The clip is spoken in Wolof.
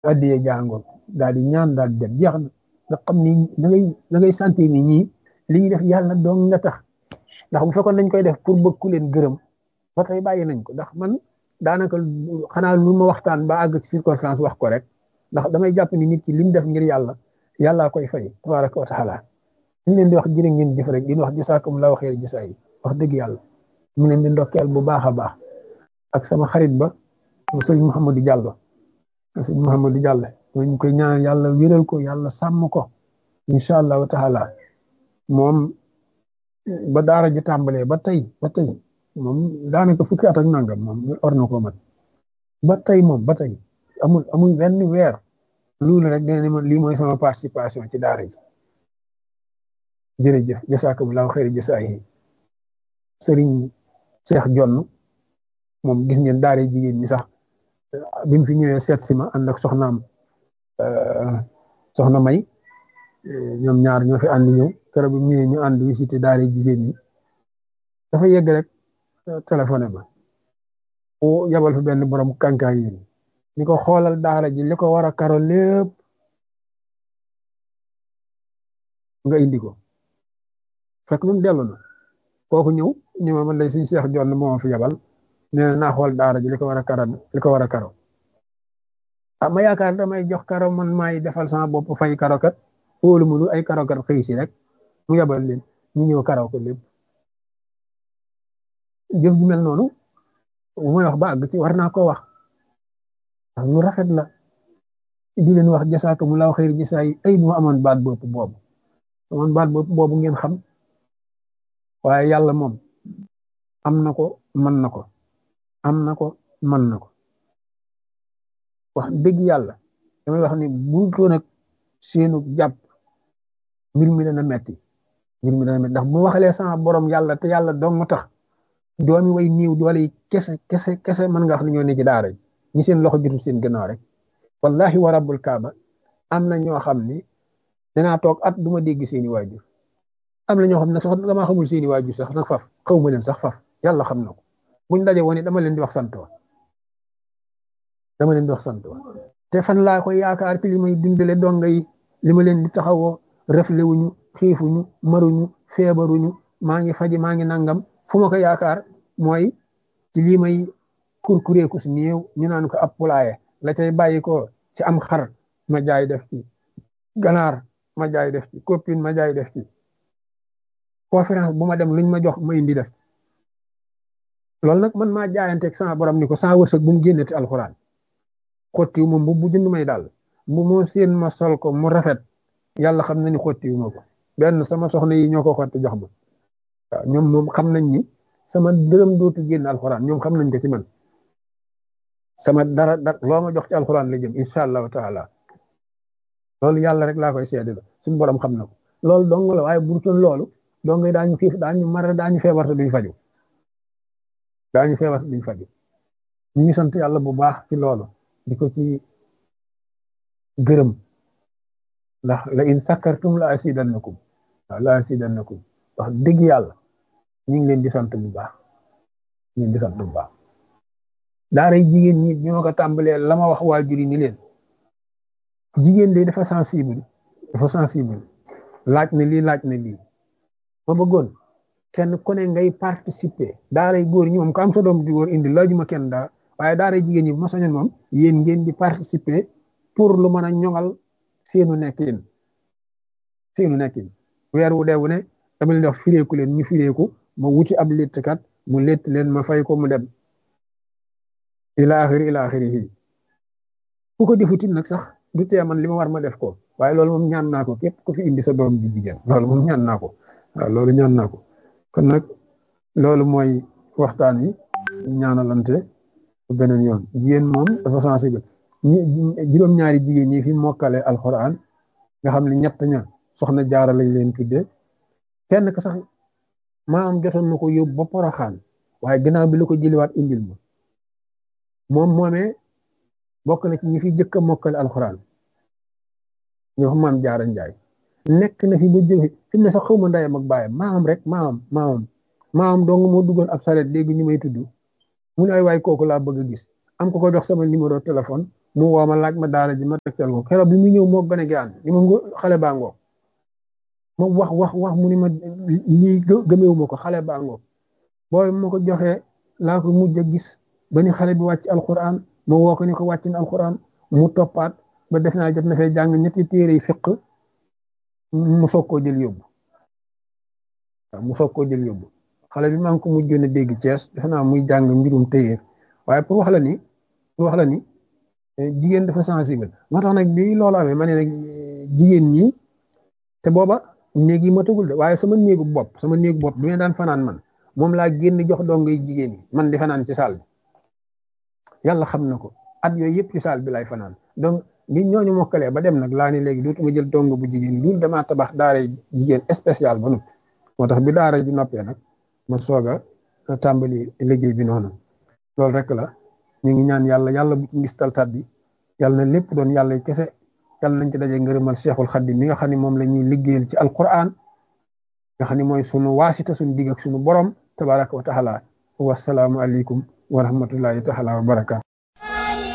addiyee jàngoon daal di ñaan daal di dem jeex na nga xam ni da ngay da ngay sentir ni ñii li ñuy def yàlla doon nga tax ndax bu fekkoon dañ koy def pour bëgg ku leen gërëm ba tey bàyyi nañ ko ndax man daanaka xanaa lu ma waxtaan ba àgg ci circonstance wax ko rek ndax damay jàpp ni nit ki li mu def ngir yàlla yàllaa koy fay tabaraka wa taala ñu leen di wax jërë ngeen jëf rek di wax jisaakum la waxee jisaa yi wax dëgg yàlla mu leen di ndokkeel bu baax a baax ak sama xarit ba sëñ Mouhamadou Diallo sëñ Mouhamadou Diallo ñu koy ñaan yàlla wéral ko yàlla sàmm ko incha allahu taala moom ba daara ji tàmbalee ba tey ba tey moom daanaka fukki at ak nangam moom or na ko mat ba tey moom ba tey amul amul benn weer loolu rek dina ne ma lii mooy sama participation ci daara ji jërëjëf jasaakumullahu xayri jasaayi sëriñ Cheikh Jonn moom gis ngeen daara jigéen ñi sax bi mu fi ñëwee seet si ma ànd ak soxnaam soxna May ñoom ñaar ñoo fi ànd ñëw keroog bi mu ñëwee ñu ànd visité daara jigéen ñi dafa yegg rek téléphoné ma o yabal fi benn borom kànkaay yi ni ko xoolal daara ji li ko war a karo lépp nga indi ko fekk moom dellu na kooku ñëw ni ma man lay suñ Cheikh Jonn moo fi yabal nee na naa xool daara ji li ko war a karo li ko war a karo ah ma yaakaar damay jox karo man maay defal sama bopp fay karo kat wóolu mu ay karo kat xëy si rek mu yabal leen ñu ñëw karaw ko lépp jëf ju mel noonu bu may wax ba àgg ci war naa ko wax ndax lu rafet la di leen wax jasaakumullahu xayri jasaay ay bu ma amoon baat bopp boobu amoon baat bopp boobu ngeen xam waaye yàlla moom am na ko mën na ko am na ko mën na ko wax dëgg yàlla damay wax ni bu toon ak seenu jàpp mbir mi dana metti mbir mi dana metti ndax bu waxalee sama borom yàlla te yàlla dong mu tax doomi way niiw doole yi kese kese kese mën nga wax ne ñoo ne ci daara ñi seen loxo jotul seen gannaaw rek wallahi wa rabbul kaaba am na ñoo xam ni danaa toog at du ma dégg seeni waajur am na ñoo xam ne sax damaa xamul seeni waajur sax nag faf xaw ma leen sax faf yàlla xam na ko buñ daje woon dama leen di wax sant wa dama leen di wax sant wa te fan laa koy yaakaar ci li may dundale donga yi li ma leen di taxawoo refle wuñu xiifuñu maruñu feebaruñu maa ngi faji maa ngi nangam fu ma ko yaakaar mooy ci lii may kurkureeku si néew ñu naan ko ab pulaaye la cay bàyyi ko ci am xar ma jaay def ci ganaar ma jaay def ci copine ma jaay def ci conférence bu ma dem luñ ma jox ma indi def loolu nag man maa jaayanteeg sama borom ni ko sama wërsëg bu mu génneti alxuraan xottiwu ma bu jënd may daal bu moo seen ma sol ko mu rafet yàlla xam na ni xottiwu ma ko benn sama soxna yi ñoo ko xotti jox ma waaw ñoom moom xam nañ ni sama dërëm dootu génn alxuraan ñoom xam nañ ko ci man sama dara dara loo ma jox ci alxuraan la jëm incha allahu taala loolu yàlla rek laa koy seede la suñu borom xam na ko loolu dong la waaye bu dul loolu dong daañu xiif daañu mar daañu feebar te duñ faju daañu feebar te duñ faju ñu ngi sant yàlla bu baax ci loolu di ko ci gërëm ndax la in sakkartum la asidannakum waaw la asidannakum wax dëgg yàlla ñu ngi leen di sant bu baax ñu ngi di sant bu baax daara jigéen ñi ñoo ko tàmbalee la ma wax waajur yi ni leen jigéen de dafa sensible dafa sensible laaj na lii laaj na lii ma bëggoon kenn ku ne ngay participer daaray góor ñi moom ko am sa doom di góor indi laajuma kenn daa waaye daaray jigéen ñi bu ma sañoon moom yéen ngeen di participer pour lu mën a ñoŋal seenu nekkin seenu nekkin weer wu dee wu ne dama leen di wax fireeku leen ñu fireeku ma wuti ab léttkat mu létt leen ma fay ko mu dem ila axiri ila axiri yi ku ko defutit nag sax du tee man li ma war ma def ko waaye loolu moom ñaan naa ko képp ku fi indi sa doom ji jigéen loolu moom ñaan naa ko waaw loolu ñaan naa ko kon nag loolu mooy waxtaan wi ñaanalante beneen yoon jigéen moom dafa sensible juróom-ñaari jigéen ñi fi mokkale alxuraan nga xam ne ñett ña soxna jaara lañ leen tuddee kenn ka sax maa am jotoon na ko yóbbu ba poroxaan waaye gannaaw bi la ko jëliwaat indil ma moom moomee bokk na ci ñi fi jëkk a mokkale alxuraan ñoo xam maam jaara njaay nekk na fi ba jóge fi mu ne sax xawma ndayam ak baayam maam rek maam maam maam dong moo duggoon ab saret léegi ñu may tudd mu ne ay waay kooku laa bëgg a gis am ko ko jox sama numéro téléphone mu woo ma laaj ma daara ji ma tegtal ko keroog bi mu ñëw moo gën a gaan li ma xale baa ngoog ma wax wax wax mu ni ma lii gëmeewu ma ko xale baa ngoog booy ma ko joxee laa ko mujj a gis ba ni xale bi wàcc alquran ma woo ko ni ko wàcc na alquran mu toppaat ba def naa jot na fee jàng ñetti téere yi fiq mu soog koo jël yóbbu waaw mu soog koo jël yóbbu xale bi maa ngi ko mujjoon a dégg Cees defe naa muy jàng mbirum téyeer waaye pour wax la ni pour wax la ni jigéen dafa sensible moo tax nag bi loolu amee ma ne nag jigéen ñi te booba néeg yi ma tëgul de waaye sama néegu bopp sama néegu bopp bi ma daan fanaan man moom laa génn jox dongay jigéen yi man di fanaan ci saal bi yàlla xam na ko at yooyu yëpp ci saal bi lay fanaan donc bi ñooñu mokkalee ba dem nag laa ni léegi dootuma jël dong bu jigéen loolu damaa tabax daara jigéen spécial ba noppi moo tax bi daara ji noppee nag ma soog a tàmbali liggéey bi noonu loolu rek la ñu ngi ñaan yàlla yàlla bu ci ngistal tat bi yàlla na lépp doon yàlla kese yàlla nañ ci daje ngërëmal Cheikhul Khadim mi nga xam ne moom la ñuy liggéeyal ci alquran nga xam ne mooy sunu waasita sunu digg ak sunu borom tabaraka wa taala wasalaamu aleykum wa rahmatullahi taala wa barakaatu